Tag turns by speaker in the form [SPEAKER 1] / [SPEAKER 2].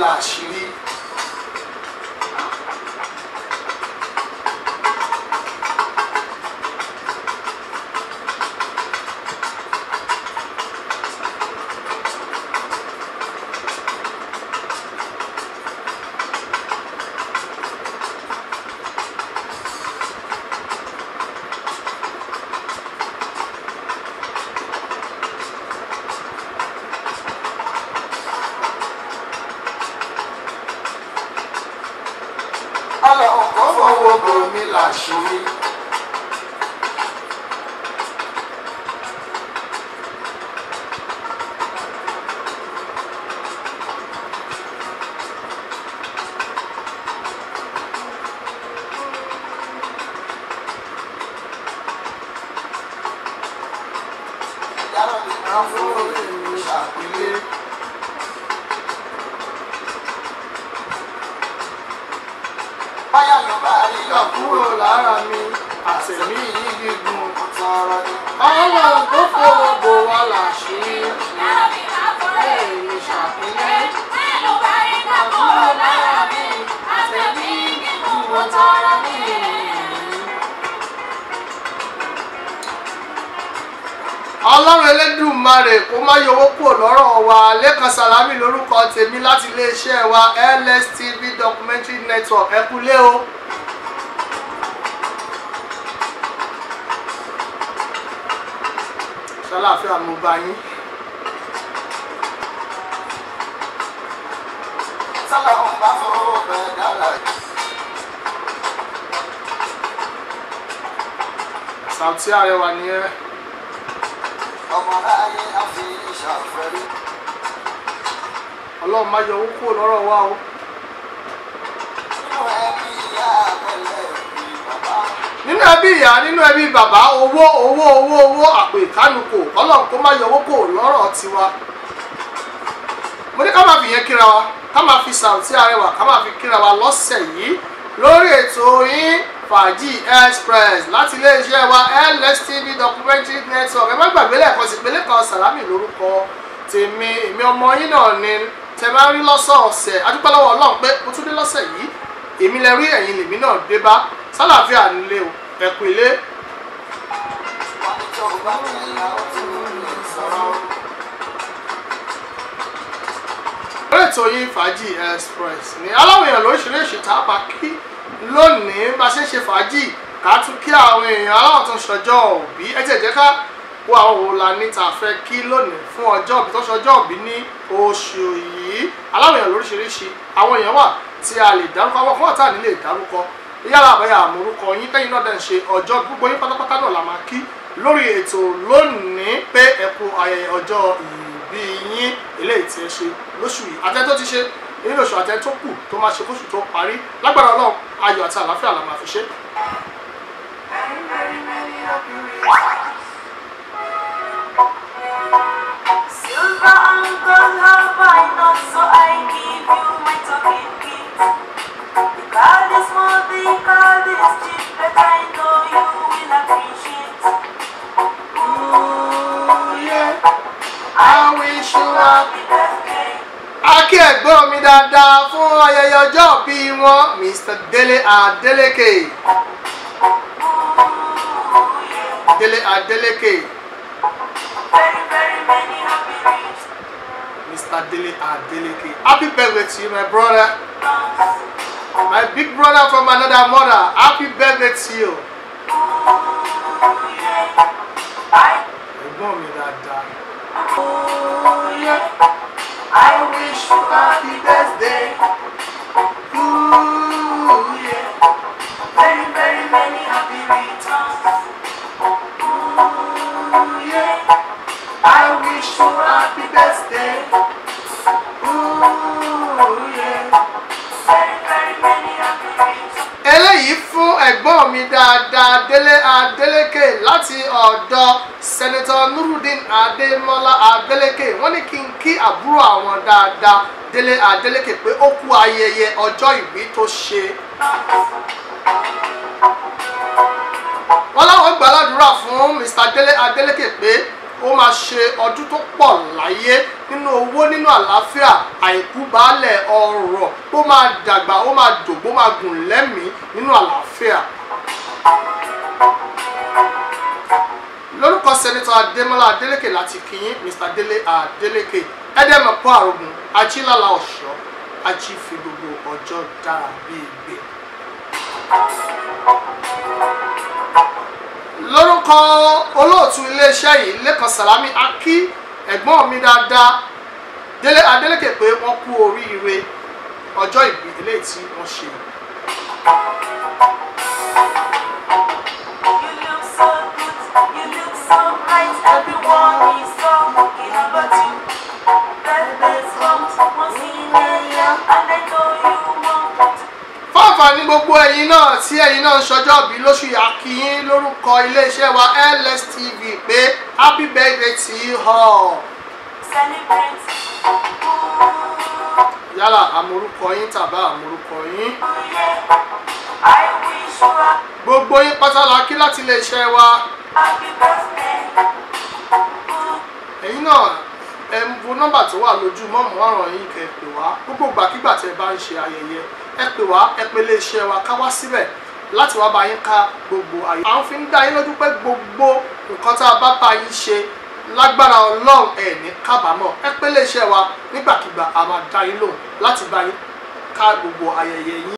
[SPEAKER 1] làṣírí. ọlọ́run kò fọwọ́ bomi làṣírí. yàrá mi máa ń fún mi ṣàpélé. báyà ló bá rí yọ kúrò lára mi àtẹ̀mí yìí gígùn tọrọ ni. ọlọ́run tó fọwọ́ bò wá làṣírí. èmi ṣàpínlẹ̀. ọlọ́run elédùmarè kó má yọwọ́ kúrò lọ́rọ̀ wa lẹ́kan sàlámì lórúkọ tèmi láti iléeṣẹ́ wa lstv documentary network ẹ kúlé o. ṣàlàáfíà mo bá yín. sálàmù bá fọwọ́ bẹ́ẹ̀ dára. Sàùtí Arẹwà nìyẹn
[SPEAKER 2] ọmọ ayé àfi ìṣàfẹ́rí.
[SPEAKER 1] ọlọ́run má yọ owó kúrò lọ́rọ̀ wa o.
[SPEAKER 2] nínú ẹbí ìyá àbẹ̀lẹ̀ bí bàbá.
[SPEAKER 1] nínú ẹbí ìyá nínú ẹbí bàbá owó owó owó owó àpò ìkánukò ọlọ́run kó má yọ owó kúrò lọ́rọ̀ tiwa. mo ní ká máa fi yẹn kíra wa ká máa fi Sàùtí Arẹwà ká máa fi kíra wa lọ́sẹ̀ yìí lórí ètò yín fàájì express láti iléeṣẹ́ wa lstv documentary network ẹ má gbàgbé lẹ́ẹ̀kan sí pé lẹ́kan sàlámì lórúkọ tèmi èmi ọmọ yín náà ni tẹ bá rí lọ́sọ̀ọ̀sẹ̀ adúpẹ́ lọ́wọ́ ọlọ́run pé mo tún dé lọ́sẹ̀ yìí èmi lẹ rí ẹ̀yin lèmi náà dé bá sálàáfíà nílé o ẹ̀kú ilé
[SPEAKER 2] wọ́n ní tó bá ní ìyàwó tó lè sọ̀rọ̀.
[SPEAKER 1] lórí ètò yìí fàájì express ni aláwọ̀ èèyàn lóríṣiríṣi tá a bá kí lónìí bá ṣe ń ṣe fàájì ká tún kí àwọn èèyàn aláwọ̀ tó ń ṣọjọ́ òbí ẹ jẹ́ jẹ́ ká wo àwọn wo la ní tá a fẹ́ kí lónìí fún ọjọ́ òbí tó ṣọjọ́ òbí ní oṣù yìí aláwọ̀ èèyàn lóríṣiríṣi àwọn èèyàn wà tí a lè dárúkọ àwọn fún ọ̀tá ní lè dárúkọ yálà àbáyà àmúrúkọ yín tẹ́yìn náà dẹ̀ ń ṣe ọjọ́ gbogbo yín pátápátá náà la máa kí lórí ètò lónìí pé ẹ kú ayẹyẹ ọjọ́ ìbí yín eléyìí tí ẹ ṣe lóṣù yìí àtẹ tó ti ṣe nínú oṣù àtẹ tó kù tó máa ṣe kóṣù tó parí lágbára Ọlọ́run ayọ̀ àti àlàáfíà la máa fi ṣe.
[SPEAKER 2] Many, many, many happy reasons.
[SPEAKER 3] Silver and gold have I not, so I give you my talking gift. The card is small, the card is cheap, but I know you will appreciate. Ooh, yeah,
[SPEAKER 1] I wish you happy.
[SPEAKER 3] happy birthday.
[SPEAKER 1] akí ẹ̀gbọ́n mi dáadáa fún ayẹyẹ ọjọ́ ìbí wọn Mr. Dele Adeleke
[SPEAKER 3] Ooh, yeah,
[SPEAKER 1] Dele Adeleke
[SPEAKER 3] very, very many happy reasons.
[SPEAKER 1] Mr. Dele Adeleke happy birthday to you my brother my big brother from another mother happy birthday to you
[SPEAKER 3] Ooh, yeah, I,
[SPEAKER 1] ẹ̀gbọ́n mi dáadáa.
[SPEAKER 3] ooh, yeah,
[SPEAKER 1] I wish you happy birthday. Ooh, yeah.
[SPEAKER 3] very, very many happy returns. Ooh, yeah.
[SPEAKER 1] I wish you happy birthday. Ooh, yeah.
[SPEAKER 3] Very, very many happy returns.
[SPEAKER 1] eléyìí fún ẹ̀gbọ́n mi dáadáa Délé Adélékè láti ọ̀dọ̀ sẹ́nẹ́tọ̀ Nurudeen Adémọ́lá Adélékè wọ́n ní kí n kí àbúrò àwọn dáadáa Délé Adélékè pé ó kú ayẹyẹ ọjọ́ ìbí tó ṣe. wọ́n láwọn gbàládùra fún Mr. Délé Adélékè pé ó máa ṣe ọdún tó pọ̀ láyé nínú owó nínú àlàáfíà àìkú baálẹ̀ ọrọ̀ ó máa dàgbà ó máa dògbó máa gùn lẹ́mìí nínú àlàáfíà. lórúkọ sẹ́nitọ́ adémọ́lá adélékè láti kíyín mr délé adélékè ẹ̀ẹ́dẹ́mọ̀pọ̀ àrògùn ajílálà ọ̀ṣọ́ ají fi gbogbo ọjọ́ dára bíi gbé. lórúkọ olóòtú iléeṣẹ́ yìí lẹ́kan sàlámì akí ẹ̀gbọ́n mi dáadáa délé adélékè pé wọ́n kú oríire ọjọ́ ìbí eléyìí tí wọ́n ṣe.
[SPEAKER 3] You look so good, you look so bright, everyone is talking about you. Birthday's come, once in a year, and I know you want to
[SPEAKER 1] fáfàní gbogbo ẹ̀yin náà tí ẹ̀yin náà ń ṣọjọ́ bí lóṣù yà kí yín lórúkọ iléeṣẹ́ wa lstv pé happy birthday to you all
[SPEAKER 3] celebrate. Ooh,
[SPEAKER 1] yálà àmorúkọ yín tàbá àmorúkọ yín
[SPEAKER 3] yeah, I wish you a
[SPEAKER 1] gbogbo yín pátá la kí láti iléeṣẹ́ wa
[SPEAKER 3] happy birthday. Ooh,
[SPEAKER 1] ẹ̀yin náà ẹ ń wo nọ́mbà tó wà lójú mọ́mú ọ̀ràn yín kẹ́ ẹ pè wá gbogbo ìgbàkigbà tẹ́ ẹ bá ń ṣe ayẹyẹ ẹ pè wá ẹ pè iléeṣẹ́ wa ká wá síbẹ̀ láti wá bá yín ká gbogbo ayé. à ń fi ń dá yín lójú pé gbogbo nǹkan tá a bá bá yín ṣe lágbára ọlọ́run ẹ̀ ní kábàámọ̀ ẹ pè iléeṣẹ́ wa nígbàkigbà a máa dá yín lóhùn láti bá yín ká gbogbo ayẹyẹ yín.